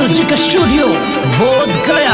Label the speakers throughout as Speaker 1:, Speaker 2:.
Speaker 1: music studio बोध गया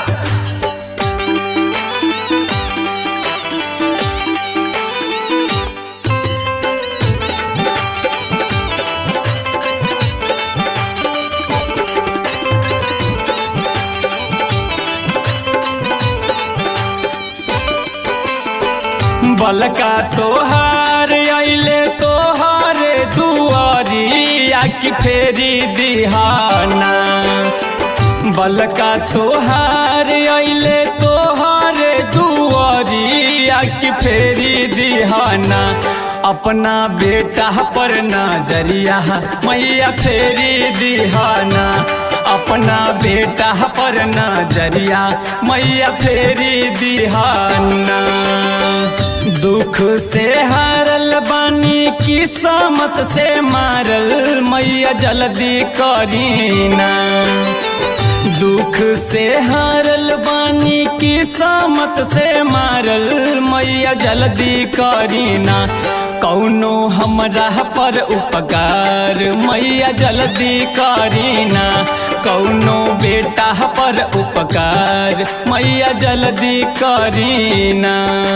Speaker 2: बलका तोहार अइले तोहार दुआरिया की फेरी दिहाना बलका तोहार अइले तोहार दुआरिया की फेरी दिहाना अपना बेटा पर नजरिया मैया फेरी दिहाना अपना बेटा पर नजरिया मैया फेरी दिहाना दुख से हारल बानी किस्मत से मारल मैया जल्दी करीना दुख से हारल बानी किस्मत से मारल मैया जल्दी करीना कौनो हमरा पर उपकार मैया जल्दी करीना कौनो बेटा पर उपकार मैया जल्दी करीना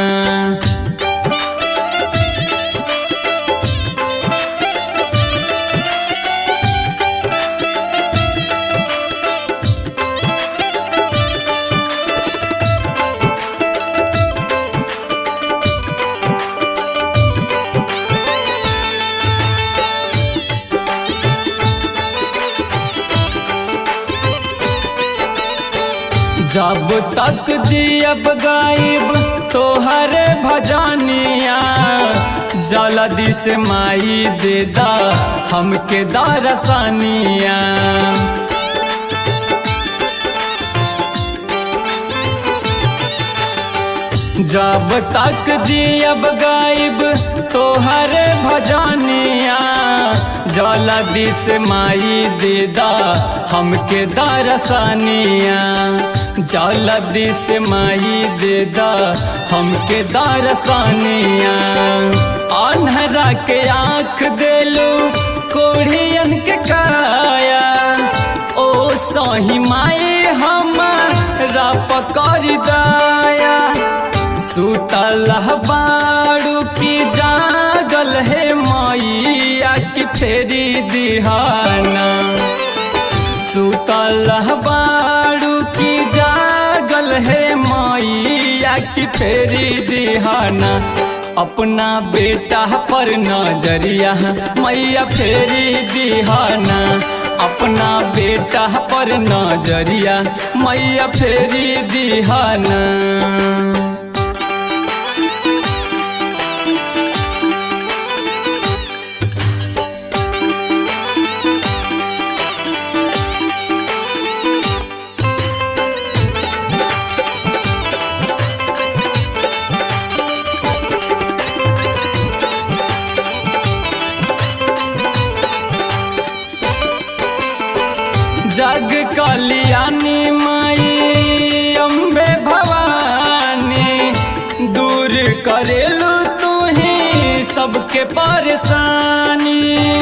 Speaker 2: जब तक जियब गायब तोहर भजनिया जल्दी से माई दे दा हमके दरसनिया जब तक जियब गायब तोहर भजनिया जल्दी से माई दे दा हमके दरसनिया जल्दी से माई दे दा हमके दरसनिया अनहरा के आँख देलू कोढ़ियन के काया ओ सही माई हमारा पकड़ दाया सुतल बाड़ू की जागल है मैया की फेरी दिहाना सुतल बाड़ू की जागल है मैया की फेरी दिहाना अपना बेटा पर नजरिया मैया फेरी दिहाना अपना बेटा पर नजरिया मैया फेरी दिहाना जग कल्याणी माई अम्बे भवानी दूर करेलू तू ही सबके परेशानी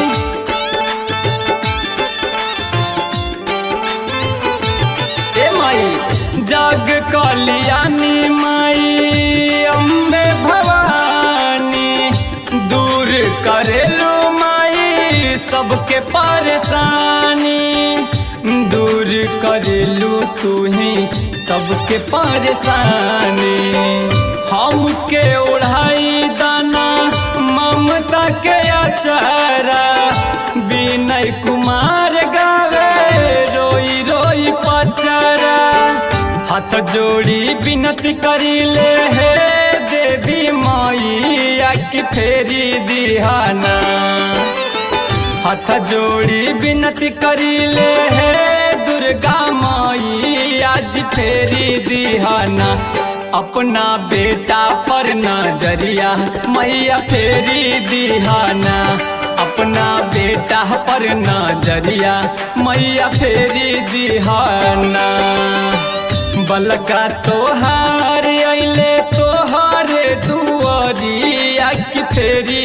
Speaker 2: ए माई जग कल्याणी माई अम्बे भवानी दूर करेलू माई सबके परेशानी दूर करेलू तू ही सबके परेशानी हमके ओढ़ाई दाना ममता के अचारा विनय कुमार गावे रोई रोई पचरा हाथ जोड़ी विनती करीले हे देवी मैया की फेरी दिहाना हाथ जोड़ी विनती करीले हे दुर्गा माई आज फेरी दिहाना अपना बेटा पर नजरिया मैया फेरी दिहाना अपना बेटा पर नजरिया मैया फेरी दिहाना बलका तोहार अइले तोहारे दुआरिया की फेरी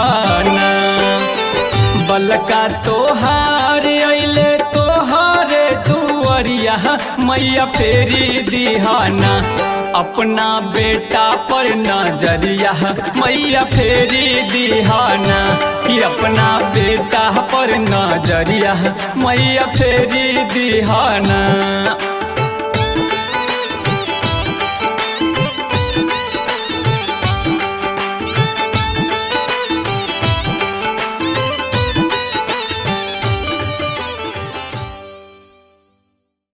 Speaker 2: दिहाना बलका तोहार अइले तोहारे मैया फेरी दिहाना अपना बेटा पर नजरिया मैया फेरी दिहाना कि अपना बेटा पर नजरिया मैया फेरी दिहाना